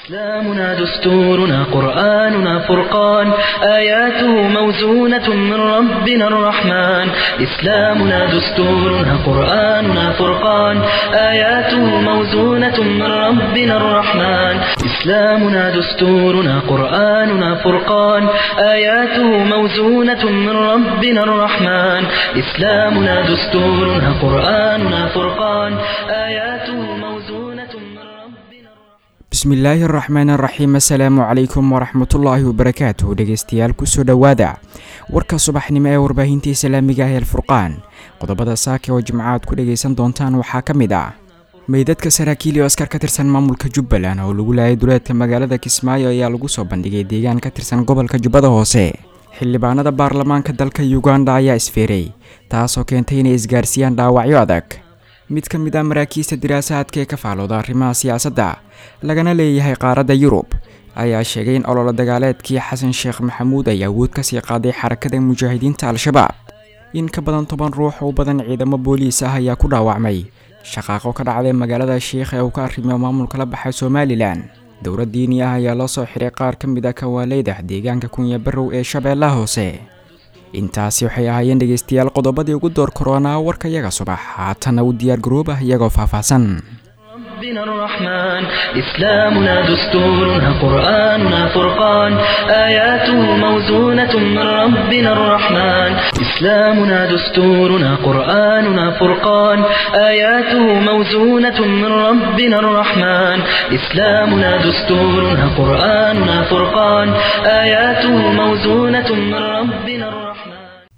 إسلامنا دستورنا قرآننا فرقان آياته موزونة من ربنا الرحمن إسلامنا دستورنا قرآننا فرقان آياته موزونة من ربنا الرحمن إسلامنا دستورنا قرآننا فرقان آياته موزونة من ربنا الرحمن إسلامنا دستورنا قرآننا فرقان آياته موزونة من ربنا الرحمن bismillaahi araxmaan araxiim assalaamu calaykum waraxmatullaahi wabarakaatuh dhegeystayaal kusoo dhowaada warka subaxnimo ee warbaahinta islaamiga ah ee alfurqaan qodobada saaka oo jimcaad ku dhagaysan doontaan waxaa ka mid ah meydadka saraakiil iyo askar ka tirsan maamulka jubbaland oo lagu laayay duleedka magaalada kismaayo ayaa lagu soo bandhigay deegaan ka tirsan gobolka jubbada hoose xildhibaanada baarlamaanka dalka uganda ayaa isfeeray taasoo keentay inay isgaarsiiyaan dhaawacyo adag mid ka mid ah maraakiista diraasaadka ee ka faalooda arrimaha siyaasadda lagana leeyahay qaaradda yurub ayaa sheegay in ololo dagaaleedkii xasan sheekh maxamuud ay awood kasii qaaday xarakada mujaahidiinta al-shabaab in ka badan toban ruux oo badan ciidamo booliis ah ayaa ku dhaawacmay shaqaaqo ka dhacday magaalada sheikh ee uu ka arrimiyo maamulka la baxay somalilan dowlad diini ah ayaa loo soo xiray qaar ka mid ah kawaaleyda deegaanka kunya barow ee shabeellaha hoose intaasi waxay ahaayeen dhegeystayaal qodobadii ugu door koroonaa warka yaga subax haatana u diyaar garoob ah iyagoo faahfaahsan ربنا الرحمن إسلامنا دستورنا قرآننا فرقان آياته موزونة من ربنا الرحمن إسلامنا دستورنا قرآننا فرقان آياته موزونة من ربنا الرحمن إسلامنا دستورنا قرآننا فرقان آياته موزونة من ربنا الرحمن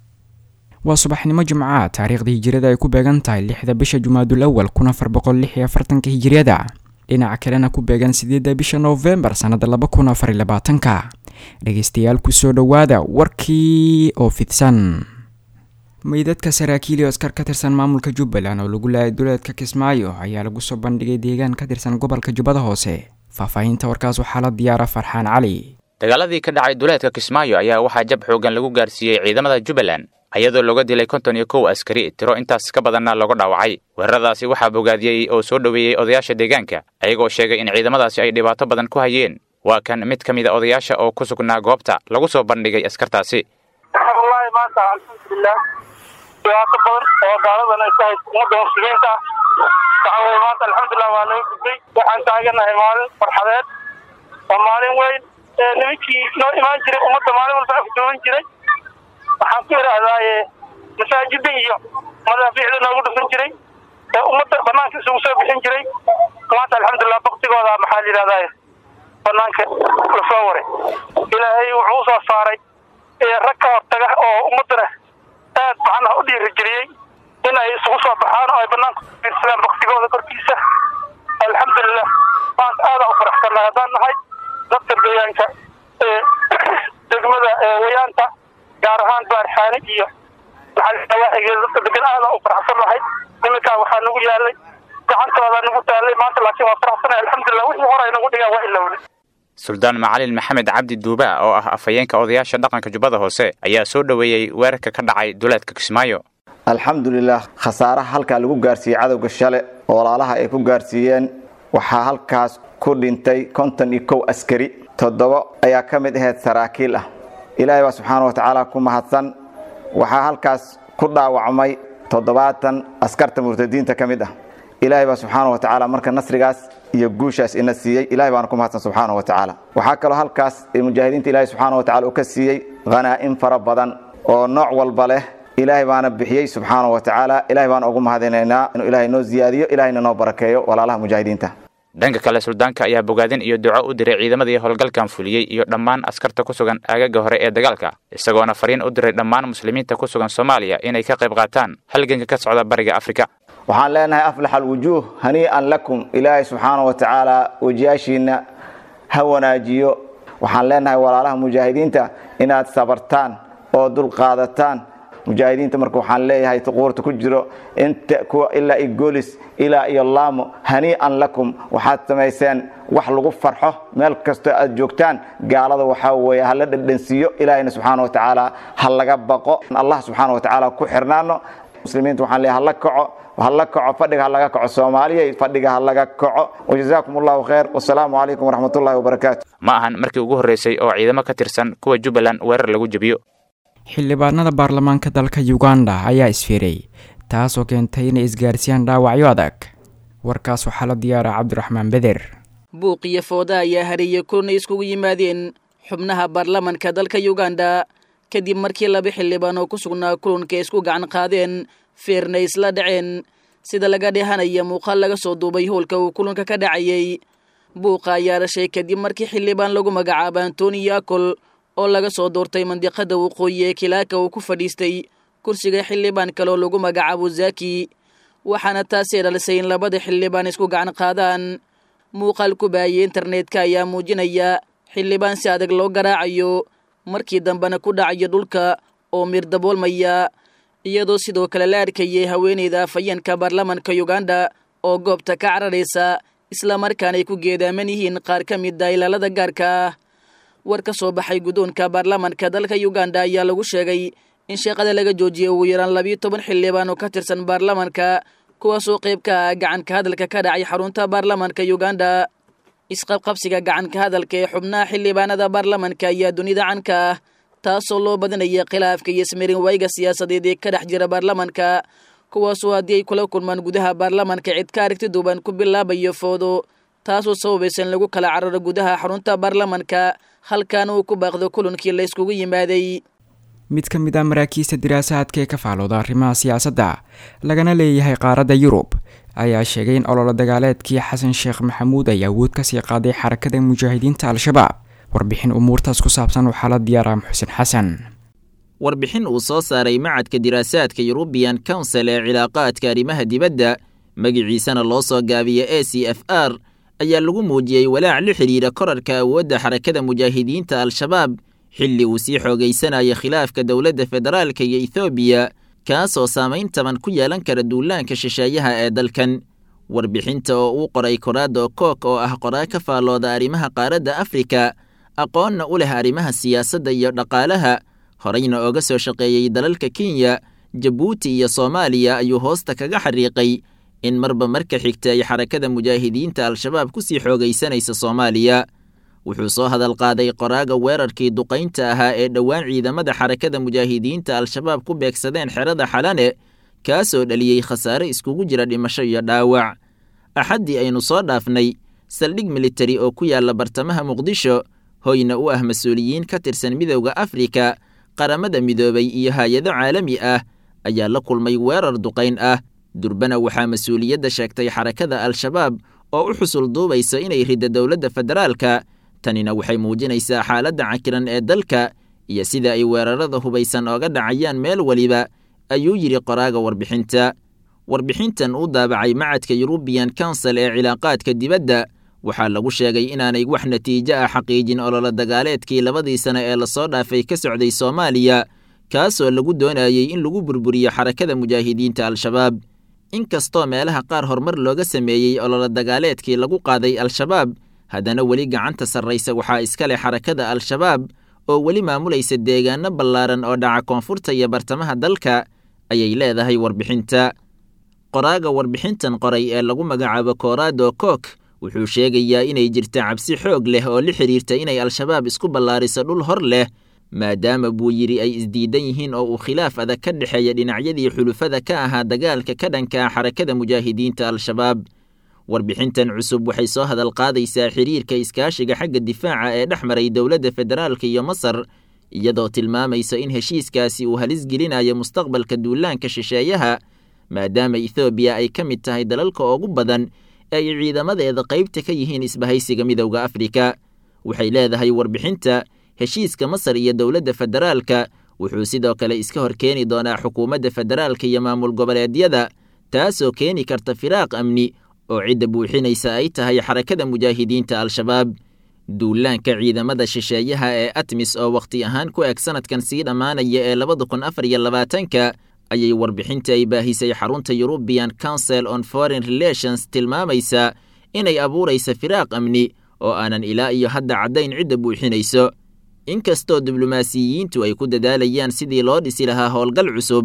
waa subaxnimo jimcaad taariikhda hijiriyada ay ku beegan tahay lixda bisha jumaadul awal kun afar boqol lix iyo afartanka hijiriyada dhinaca kalena ku beegan sideedda bisha noofembar sannada laba kun afar iyo labaatanka dhegeystayaal kusoo dhowaada warkii oo fidsan meydadka saraakiil iyo askar ka tirsan maamulka jubbaland oo lagu laayay duleedka kismaayo ayaa lagu soo bandhigay deegaan ka tirsan gobolka jubbada hoose faahfaahinta warkaas waxaa la diyaara farxaan cali dagaaladii ka dhacay duleedka kismaayo ayaa waxaa jab xoogan lagu gaarsiiyey ciidamada jubbaland iyadoo looga dilay konton iyo kow askari tiro intaas ka badanna looga dhaawacay weeraradaasi waxaa bogaadiyey oo soo dhoweeyey odayaasha deegaanka ayagoo sheegay in ciidamadaasi ay dhibaato badan ku hayeen waa kan mid ka mid a odayaasha oo ku sugnaa goobta lagu soo bandhigay askartaasi wallaahi maanta alxamdulilah dhibaato badan oo gaaladan ay ku hayso ummadda muslimiinta waxa weye maanta alxamdulilah waa laga gudbay waxaan taaganahay maalin farxadeed waa maalin weyn ee nimankii noo imaan jiray ummadda maalin walba afjoogan jiray waxaan ku idhaahdaaye masaajida iyo madaafiicda noogu dhufan jiray ee ummadda banaanka isugu soo bixin jiray maanta alxamdulilah baktigooda maxaa la yidhahdaaye banaanka lasoo waray ilaahay wuxuu usoo saaray rag ka hortaga oo ummaddana aad macnaha u dhiirigeliyey in ay isugu soo baxaan oo ay banaanka ufiirsadaan baktigooda korkiisa alxamdulilah maanta aadaan u faraxsannahay haddaan nahay dadka deegaanka ee degmada wayaanta gaar ahaan baarxaani iyo maxaawaaxigeeda dadka degan aadaan u faraxsan lahay niminkaa waxaa nagu yaalay gacantooda nagu taalay maanta laakiin waa faraxsanay alxamdulilah wixii hore ay nagu dhigaan waa ilowne suldaan macalin maxamed cabdi duuba oo ah afhayeenka odayaasha dhaqanka jubbada hoose ayaa soo dhoweeyey weerarka ka dhacay duleedka kismaayo alxamdulilah khasaaraha halkaa lagu gaarsiiyey cadowga shale oo walaalaha ay ku gaarsiiyeen waxaa halkaas ku dhintay konton iyo kow askari toddoba ayaa ka mid ahayd saraakiil ah ilaahay baa subxaana wa tacaala ku mahadsan waxaa halkaas ku dhaawacmay toddobaatan askarta murtadiinta ka mid ah ilaahay baa subxaana wa tacaala marka nasrigaas iyo guushaas ina siiyey ilahay baana ku mahadsan subxaana wa tacaala waxaa kaloo halkaas mujaahidiinta ilahay subxaana wa tacala uu ka siiyey khanaa'in fara badan oo nooc walba leh ilaahay baana bixiyey subxaana wa tacaala ilahay baana ugu mahadinaynaa inuu ilaahay noo ziyaadiyo ilahayna noo barakeeyo walaalaha mujaahidiinta dhanka kale suldaanka ayaa bogaadin iyo duco u diray ciidamadii howlgalkan fuliyey iyo dhammaan askarta ku sugan aagaga hore ee dagaalka isagoona fariin u diray dhammaan muslimiinta ku sugan soomaaliya inay ka qayb qaataan halganka ka socda bariga afrika waxaan leenahay aflax alwujuuh hanii'an lakum ilaahay subxaana wa tacaala wejiyaashiina ha wanaajiyo waxaan leenahay walaalaha mujaahidiinta inaad sabartaan oo dulqaadataan mujaahidiinta marka waxaan leeyahay tuquurta ku jiro inta kuwa ilaa iyo golis ilaa iyo laamo hanii'an lakum waxaad samayseen wax lagu farxo meel kastoo aad joogtaan gaalada waxaa weeye hala dhadhansiiyo ilaahayna subxaana wa tacaala ha laga baqo allah subxaana wa tacaala ku xirnaano muslimiinta waxaan leeyahay hala kaco hala kaco fadhiga ha laga kaco soomaaliya fadhiga ha laga kaco wajazaakum allahu khayr wasalaamu calaykum waraxmatullahi wabarakaatu ma ahan markii ugu horreysay oo ciidamo ka tirsan kuwa jubbaland weerar lagu jebiyo xildhibaanada baarlamaanka dalka uganda ayaa isfiiray taasoo keentay inay isgaarsiiyaan dhaawacyo adag warkaas waxaa la diyaara cabdiraxmaan beder buuq iyo fooda ayaa hareeyay kulanay iskugu yimaadeen xubnaha baarlamanka dalka uganda kadib markii laba xildhibaan oo ku sugnaa kulanka isku gacan qaadeen feerna isla dhaceen sida laga dhehanaya muuqaal laga soo duubay howlka uu kulanka ka dhacayay buuqa ayaa dhashay kadib markii xildhibaan lagu magacaaba antoni yakol oo laga soo doortay mandiqada waqooyi ee kilaaka uu ku fadhiistay kursiga xildhibaan kale oo lagu magacaabo zaki waxaana taasee dhalisay in labada xildhibaan isku gacan qaadaan muuqaal ku baayay internetka ayaa muujinaya xildhibaan si adag loo garaacayo markii dambena ku dhacayo dhulka oo mir daboolmaya iyadoo sidoo kale la arkayay haweeneyda afhayeenka baarlamanka uganda oo goobta ka cararaysa islamarkaana ay ku geedaaman yihiin qaar ka mid a ilaalada gaarka ah war ka soo baxay guddoonka baarlamanka dalka uganda ayaa lagu sheegay in sheeqada laga joojiyay ugu yaraan labiyo toban xildhibaan oo ka tirsan baarlamanka kuwaasoo qayb ka ah gacanka hadalka ka dhacay xarunta baarlamanka uganda isqabqabsiga gacanka hadalka ee xubnaha xildhibaanada baarlamanka ayaa dunida canka ah taasoo loo badinaya khilaafka iyo smirin wayga siyaasadeed ee ka dhex jira baarlamanka kuwaasoo haddii ay kula kulmaan gudaha baarlamanka cid ka aragti duuban ku bilaabayo foodo taasoo sababaysa in lagu kala cararo gudaha xarunta baarlamanka halkaana uu ku baaqdo kulankii la yskugu yimaaday mid ka mid ah maraakiista diraasaadka ee ka faalooda arrimaha siyaasadda lagana leeyahay qaaradda yurub ayaa sheegay in ololo dagaaleedkii xasan sheekh maxamuud ay awood kasii qaaday xarakada mujaahidiinta al-shabaab warbixin umuurtaas ku saabsan waxaa la diyaaraa muxusen xasan warbixin uu soo saaray macadka diraasaadka yurubiyan council ee cilaaqaadka arrimaha dibadda magiciisana loo soo gaabiya a c f r ayaa lagu muujiyey walaac la xidhiira korarka awoodda xarakada mujaahidiinta al-shabaab xilli uu sii xoogaysanaya khilaafka dowladda federaalka iyo ethoobiya kaasoo saamayn taban ku yeelan kara duulaanka shisheeyaha ee dalkan warbixinta oo uu qoray koraado kook oo ah qoraa ka faallooda arrimaha qaaradda afrika aqoonna u leh arrimaha siyaasadda iyo dhaqaalaha horeyna ooga soo shaqeeyey dalalka kenya jabuuti iyo soomaaliya ayuu hoosta kaga xariiqay in marba marka xigta ay xarakada mujaahidiinta al-shabaab ku sii xoogaysanaysa soomaaliya wuxuu soo hadal qaaday qoraaga weerarkii duqaynta ahaa ee dhowaan ciidamada xarakada mujaahidiinta al-shabaab ku beegsadeen xerada xalane kaasoo dhaliyey khasaare iskugu jira dhimasho iyo dhaawac axaddii aynu soo dhaafnay saldhig militari oo ku yaalla bartamaha muqdisho hoyna u ah mas-uuliyiin ka tirsan midowda afrika qaramada midoobay iyo hay-ado caalami ah ayaa la kulmay weerar duqayn ah durbana waxaa mas-uuliyadda sheegtay xarakada al-shabaab oo u xusul duubaysa inay ridda dowladda federaalka tanina waxay muujinaysaa xaaladda cakiran ee dalka iyo sida ay weerarada hubaysan ooga dhacayaan meel weliba ayuu yidhi qoraaga warbixinta warbixintan uu daabacay macadka yurubiyan council ee cilaaqaadka dibadda waxaa lagu sheegay inaanay wax natiijo ah xaqiijin ololo dagaaleedkii labadii sane ee lasoo dhaafay ka socday soomaaliya kaasoo lagu doonayey in lagu burburiyo xarakada mujaahidiinta al-shabaab inkastoo meelaha qaar horumar looga sameeyey ololo dagaaleedkii lagu qaaday al-shabaab haddana weli gacanta sarraysa waxaa iska leh xarakada al-shabaab oo weli maamulaysa deegaano ballaaran oo dhaca koonfurta iyo bartamaha dalka ayay leedahay warbixinta qoraaga warbixintan qoray ee lagu magacaabo koorado kook wuxuu sheegayaa inay jirta cabsi xoog leh oo la xidhiirta inay al-shabaab isku ballaariso dhul hor leh maadaama buu yidhi ay isdiidan yihiin oo uu khilaaf adag ka dhexeeya dhinacyadii xulufada ka ahaa dagaalka ka dhanka ah xarakada mujaahidiinta al-shabaab warbixintan cusub waxay soo hadal qaadaysaa xiriirka iskaashiga xagga difaaca ee dhex maray dowladda federaalka iyo masar iyadoo tilmaamaysa in heshiiskaasi uu halis gelinayo mustaqbalka duulaanka shisheeyaha maadaama ethoobiya ay ka mid tahay dalalka ugu badan ee ay ciidamadeeda qaybta ka yihiin isbahaysiga midowda afrika waxay leedahay warbixinta heshiiska masar iyo dowladda federaalka wuxuu sidoo kale iska hor keeni doonaa xukuumadda federaalka iyo maamul goboleedyada taasoo keeni karta firaaq amni oo cidda buuxinaysa ay tahay xarakada mujaahidiinta al-shabaab duulaanka ciidamada shisheeyaha ee atmis oo wakhti ahaan ku eg sanadkan sii dhammaanaya ee labada kun afar iyo labaatanka ayay warbixinta ay baahisay xarunta yurubiyan council on foreign relations tilmaamaysaa inay abuuraysa firaaq amni oo aanan ilaa iyo hadda caddayn cidda buuxinayso inkastoo diblomaasiyiintu ay ku dadaalayaan sidii loo dhisi lahaa howlgal cusub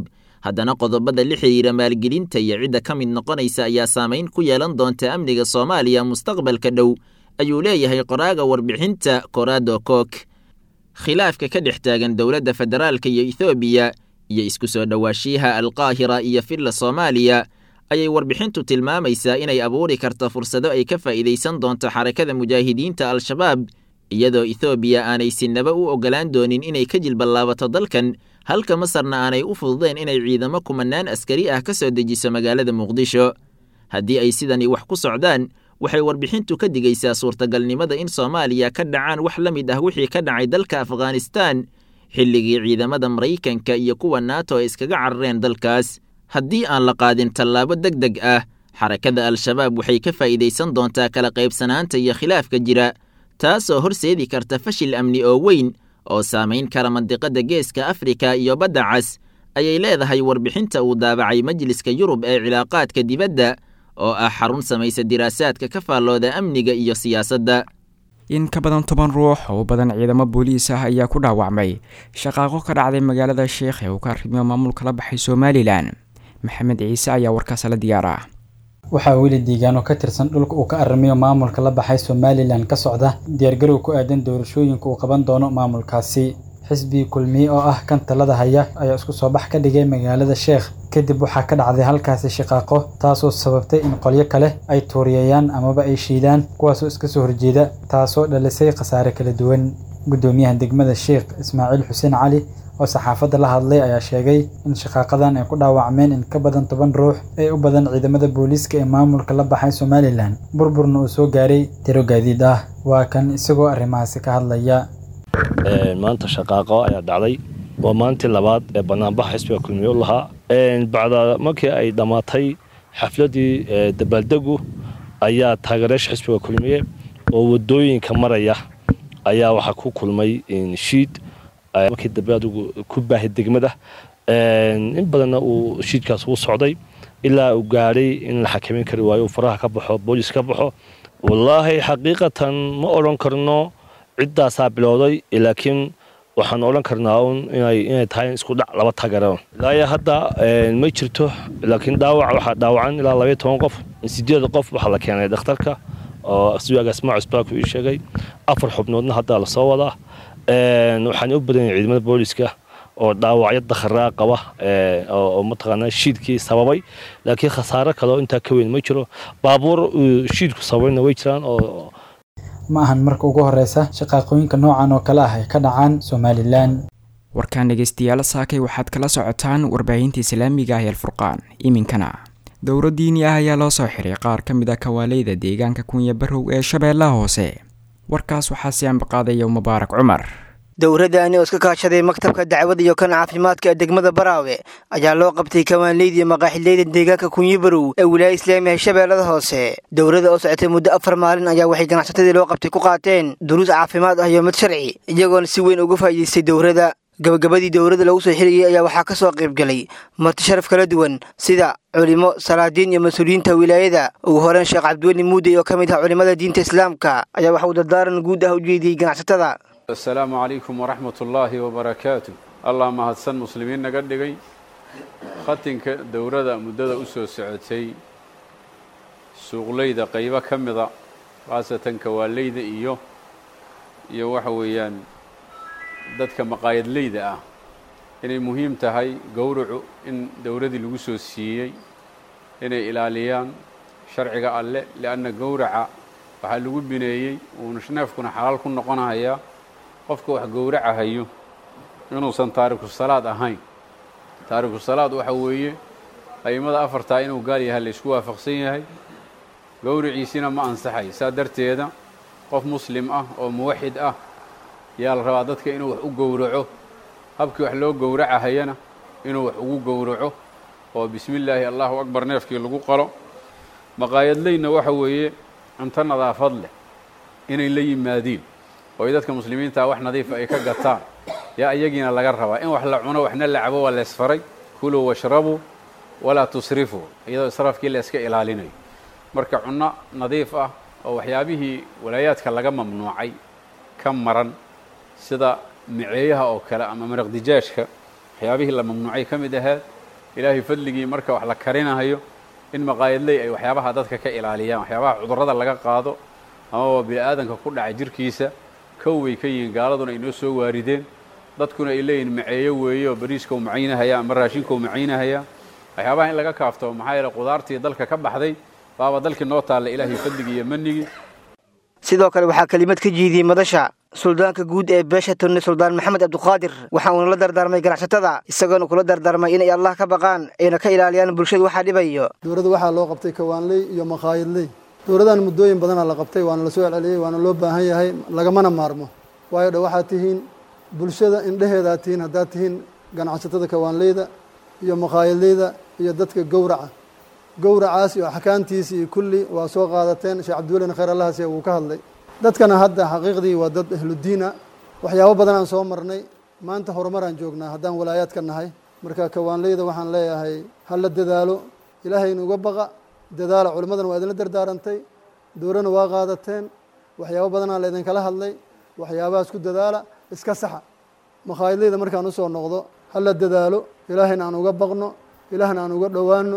haddana qodobada la xidhiira maalgelinta iyo cidda ka mid noqonaysa ayaa saamayn ku yeelan doonta amniga soomaaliya mustaqbalka dhow ayuu leeyahay qoraaga warbixinta korado kook khilaafka ka dhex taagan dowladda federaalka iyo ethoobiya iyo isku soo dhowaashiyaha alqaahira iyo filla soomaaliya ayay warbixintu tilmaamaysaa inay abuuri karto fursado ay ka faa'iidaysan doonto xarakada mujaahidiinta al-shabaab iyadoo ethoobiya aanay sinaba u oggolaan doonin inay ka jilballaabato dalkan halka masarna aanay u fududeen inay ciidamo kumanaan askari ah ka soo dejiso magaalada muqdisho haddii ay sidani wax ku socdaan waxay warbixintu ka digaysaa suurtagalnimada in soomaaliya ka dhacaan wax la mid ah wixii ka dhacay dalka afghanistaan xilligii ciidamada maraykanka iyo kuwa naato ay iskaga carareen dalkaas haddii aan la qaadin tallaabo deg deg ah xarakada al-shabaab waxay ka faa'iidaysan doontaa kala qaybsanaanta iyo khilaafka jira taasoo horseedi karta fashil amni oo weyn oo saamayn kara mandiqada geeska afrika iyo badda cas ayay leedahay warbixinta uu daabacay majliska yurub ee cilaaqaadka dibadda oo ah xarun samaysa diraasaadka ka faallooda amniga iyo siyaasadda in ka badan toban ruux oo u badan ciidamo booliis ah ayaa ku dhaawacmay shaqaaqo ka dhacday magaalada sheekh ee uu ka arrimiyo maamulka la baxay somalilan maxamed ciise ayaa warkaas la diyaara waxaa weli deegaano ka tirsan dhulka uu ka arrimayo maamulka la baxay somalilan ka socda diyaargarow ku aadan doorashooyinka uu qaban doono maamulkaasi xisbi kulmiye oo ah kan talada haya ayaa isku soo bax ka dhigay magaalada sheekh kadib waxaa ka dhacday halkaasi shaqaaqo taasoo sababtay in qolyo kale ay tuuriyayaan amaba ay shiidaan kuwaasoo iska soo horjeeda taasoo dhalisay khasaare kala duwan guddoomiyaha degmada sheekh ismaaciil xuseen cali oo saxaafadda la hadlay ayaa sheegay in shaqaaqadan ay ku dhaawacmeen in ka badan toban ruux ee u badan ciidamada booliiska ee maamulka la baxay somalilan burburna uu soo gaaray tiro gaadiid ah waa kan isagoo arrimahaasi ka hadlaya maanta shaqaaqo ayaa dhacday waa maalintii labaad ee banaanbaxa xisbiga kulmiye u lahaa bacda markii ay dhammaatay xafladii dabaaldegu ayaa taageerayaasha xisbiga kulmiye oo wadooyinka maraya ayaa waxaa ku kulmay shiid markii dambe adigu ku baahay degmada in badanna uu shiidkaas uu socday ilaa uu gaadhay in la xakameyn kari waayo uu faraha ka baxo boolis ka baxo wallaahi xaqiiqatan ma odhan karno ciddaasaa bilowday laakiin waxaan odhan karnaa un inay tahay isku dhac laba taageero ilaa hadda ma jirto laakiin dhaawac waxaa dhaawacan ilaa labaiyo toban qof sideed qof waxaa la keenay dhakhtarka oo siwaagaas maacis baa ku ii sheegay afar xubnoodna hadda lasoo wadaa waxaan u badan yahay ciidamada booliska oo dhaawacyo dakharaa qaba oo mataqaanaa shiidkii sababay laakiin khasaare kaleo intaa ka weyn ma jiro baabuur shiidku sababayna way jiraan oo ma ahan marka ugu horeysa shaqaaqooyinka noocan oo kale ah ay ka dhacaan somalilan warkaan dhegeystayaal saakay waxaad kala socotaan warbaahinta islaamiga ah ee alfurqaan iminkana dowro diini ah ayaa loo soo xiray qaar ka mid a kawaaleyda deegaanka kunya barow ee shabeellaha hoose warkaas waxaa si ambaqaadaya mubaarak cumar dowraddaani oo iska kaashaday maktabka dacwada iyo kan caafimaadka ee degmada baraawe ayaa loo qabtay kawaanleyda iyo maqaaxileyda deegaanka kunyibarow ee wilaaya islaamiga shabeellada hoose dowladda oo socotay muddo afar maalin ayaa waxay ganacsatadii loo qabtay ku qaateen duruus caafimaad ah iyo mid sharci iyagoona si weyn uga faa'iidaystay dowladda gabagabadii dowladda lagu soo xirayay ayaa waxaa ka soo qaybgelay marti sharaf kala duwan sida culimo salaadiin iyo mas-uuliyiinta wilaayada ugu horeyn sheekh cabdiweli muudey oo ka mid ah culimmada diinta islaamka ayaa waxa uu dardaaran guud ah u jeediyey ganacsatada asalaamu calaykum waraxmat ullaahi wabarakaatu allah mahadsan muslimiin naga dhigay khatinka dowladda muddada u soo socotay suuqleyda qaybo ka mida khaasatan kawaaleyda iyo iyo waxa weeyaan dadka maqaayadleyda ah inay muhiim tahay gowracu in dowladdii lagu soo siiyey inay ilaaliyaan sharciga alle lianna gowraca waxaa lagu bineeyey uuna neefkuna xalaal ku noqonahayaa qofka wax gowracahayo inuusan taariku salaad ahayn taariku salaad waxa weeye a'immada afartaa inuu gaal yahay la isku waafaqsan yahay gowriciisina ma ansaxay saa darteeda qof muslim ah oo muwaxid ah yaa la rabaa dadka inuu wax u gowraco habkii wax loo gowracahayana inuu wax ugu gowraco oo bismi illaahi allahu akbar neefkii lagu qalo maqaayadleyna waxa weeye cunto nadaafad leh inay la yimaadiin oo ay dadka muslimiintaa wax nadiifa ay ka gataan yaa iyagiina laga rabaa in wax la cuno waxna la cabo waa la ysfaray kuluu washrabuu walaa tusrifuu iyadoo israafkii la iska ilaalinayo marka cunno nadiif ah oo waxyaabihii walaayaadka laga mamnuucay ka maran sida miceeyaha oo kale ama maraq dijaajka waxyaabihii la mamnuucay ka mid ahayd ilaahay fadligii marka wax la karinahayo in maqaayadley ay waxyaabaha dadka ka ilaaliyaan waxyaabaha cudurrada laga qaado amaba bini-aadanka ku dhaca jirkiisa kow way ka yihiin gaaladuna ay noo soo waarideen dadkuna ay leeyihin maceeyo weeye oo bariiska u macaynahaya ama raashinka u macaynahaya waxyaabaha in laga kaafto maxaa yeele qudaartii dalka ka baxday baaba dalkii noo taalla ilaahay fadligii iyo manigii sidoo kale waxaa kelimad ka jiidiyey madasha suldaanka guud ee beesha tunne suldaan maxamed cabdiqaadir waxa uuna la dardaarmay ganacsatada isagoona kula dardaarmay inay allah ka baqaan ayna ka ilaaliyaan bulshada waxaa dhibayo dowladda waxaa loo qabtay kawaanley iyo makhaayadley dowladdan muddooyin badanaa la qabtay waana lasoo celceliyey waana loo baahan yahay lagamana maarmo waayo dha waxaad tihiin bulshada indheheedaad tihiin haddaad tihiin ganacsatada kawaanleyda iyo makhaayadleyda iyo dadka gowraca gowracaas iyo axkaamtiisi iyo kulli waa soo qaadateen sheekh cabdiwelina khayr allahase wuu ka hadlay dadkana hadda xaqiiqdii waa dad ahludiina waxyaabo badan aan soo marnay maanta horumaraan joognaa haddaan walaayaadka nahay marka kawaanleyda waxaan leeyahay ha la dadaalo ilaahayna uga baqa dadaala culimmadana waa idinla dardaarantay dowlana waa qaadateen waxyaabo badanaa la idinkala hadlay waxyaabahaas ku dadaala iska saxa makhaayadleyda markaan usoo noqdo ha la dadaalo ilaahayna aan uga baqno ilaahna aan uga dhowaano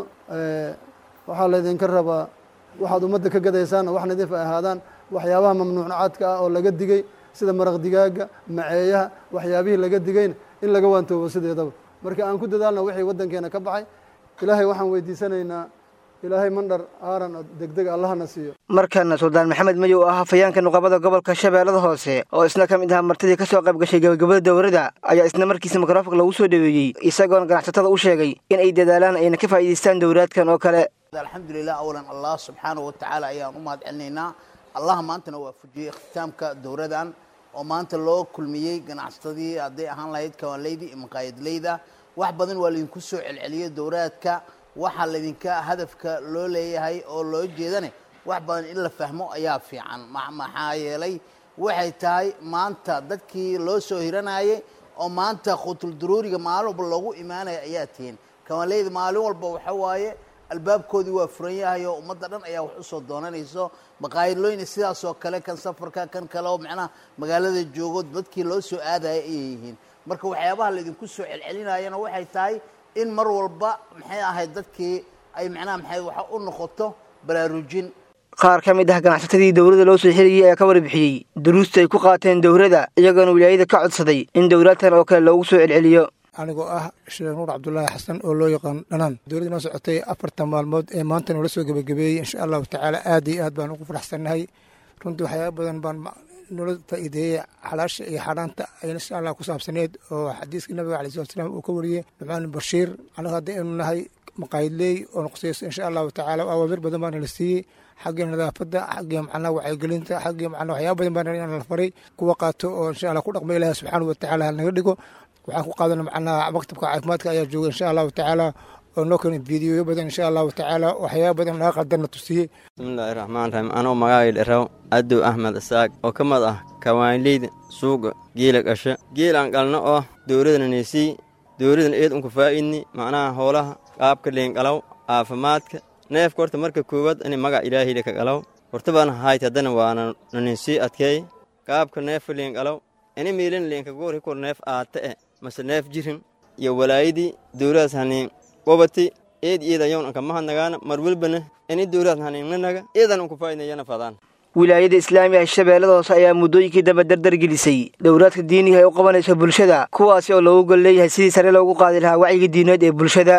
waxaa laydinka rabaa waxaad ummadda ka gadaysaanna wax nadiif ay ahaadaan waxyaabaha mamnuucaadka ah oo laga digay sida maraq digaaga maceeyaha waxyaabihii laga digayna in laga waantoobo sideedaba marka aan ku dadaalna wixii waddankeena ka baxay ilaahay waxaan weydiisanaynaa ilaahay mandhar aaran oo degdeg allahna siiyo markana suldaan maxamed mayow ah hafayeenka nuqabada gobolka shabeellada hoose oo isna ka mid ahaa martidii ka soo qayb gashay gabagabada dowladda ayaa isna markiisa mikrofonka lagu soo dhaweeyey isagoona ganacsatada u sheegay in ay dadaalaan ayna ka faa'iidaystaan dowlaadkan oo kale alxamdulilah awalan allah subxaanahu watacaala ayaan u mahad celinaynaa allah maantana waafujiyey ikhtisaamka dowladan oo maanta loo kulmiyey ganacsatadii hadday ahaan lahayd kawaanleyda iyo maqaayadleyda wax badan waa laydinku soo celceliyey dowlaadka waxaa laydinka hadafka loo leeyahay oo loo jeedane wax badan in la fahmo ayaa fiican maxaa yeelay waxay tahay maanta dadkii loo soo hiranayay oo maanta khutul duruuriga maalin walba loogu imaanaya ayaa tihiin kawaanleyda maalin walba waxa waaye albaabkoodii waa furan yahay oo ummadda dhan ayaa wax usoo doonanayso maqaayadlooyna sidaas oo kale kan safarka kan kale oo macnaha magaalada joogo dadkii loo soo aadaya ayay yihiin marka waxyaabaha laydinku soo celcelinayana waxay tahay in mar walba maxay ahayd dadkii ay macnaha maxay waxa u noqoto baraarujin qaar ka mid ah ganacsatadii dowladda loo soo xirayay ayaa ka warbixiyey duruusta ay ku qaateen dowladda iyagoona wilaayada ka codsaday in dowlaadkan oo kale loogu soo celceliyo anigoo ah sheekh nuur cabdulaahi xasan oo loo yaqaan dhanaan dowladda noo socotay afartan maalmood ee maanta noola soo gebagabeeyey insha allahu tacaala aad iyo aad baan ugu faraxsannahay runtii waxyaaba badan baan noola faa'iideeyey xalaasha iyo xaaraanta ayna insha allah ku saabsaneed oo xadiiska nabiga alai salatu salaam uu ka wariyey nucmaan bashiir annaga hadda aynu nahay maqaayidleey oo noqsayso insha allahu tacaala awaamir badan baana la siiyey xagga nadaafadda xagga macnaha wacyigelinta xagga macnaha waxyaaba badan baana la faray kuwa qaato oo insha allah ku dhaqma ilahi subxaanahu watacaala naga dhigo waxaan ku qaadana macnaha maktabka caafimaadka ayaa jooga insha allahu tacaala oo noo keena fiidiyoyo badan insha allahu tacaala waxyaaba badan naga qadarna tusiyey bismillahi raxmaan raxiim anoo magacay dharaw adow axmed isaaq oo ka mid ah kawaanleyda suuqa geela qasha geelaan qalno oo dowladana neysii dowladan eed unku faa'idni macnaha hoolaha qaabka leenqalow caafimaadka neefka horta marka koowaad inay magac ilaahayda ka qalow horta baan haayt haddana waana naneysii adkeey qaabka neefka leenqalow ini miilin leenka goori kor neef aata e mase neef jirin iyo walaayadii dowladaas haniin qobati eed iidayown anka mahadnagaana mar welbana ini dowladaas haniinnanaga eedan unku faa'idnayana fadaan wilaayada islaamiga ee shabeellada hoose ayaa muddooyinkii dambe dardar gelisay dowlaadka diiniga ay u qabanayso bulshada kuwaasi oo loogu gol leeyahay sidii sare loogu qaadi lahaa wacyiga diineed ee bulshada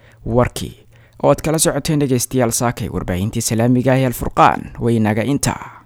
warkii oo aad kala socoteen dhegaystayaal saakay warbaahintii islaamiga ah ee alfurqaan waynaga intaa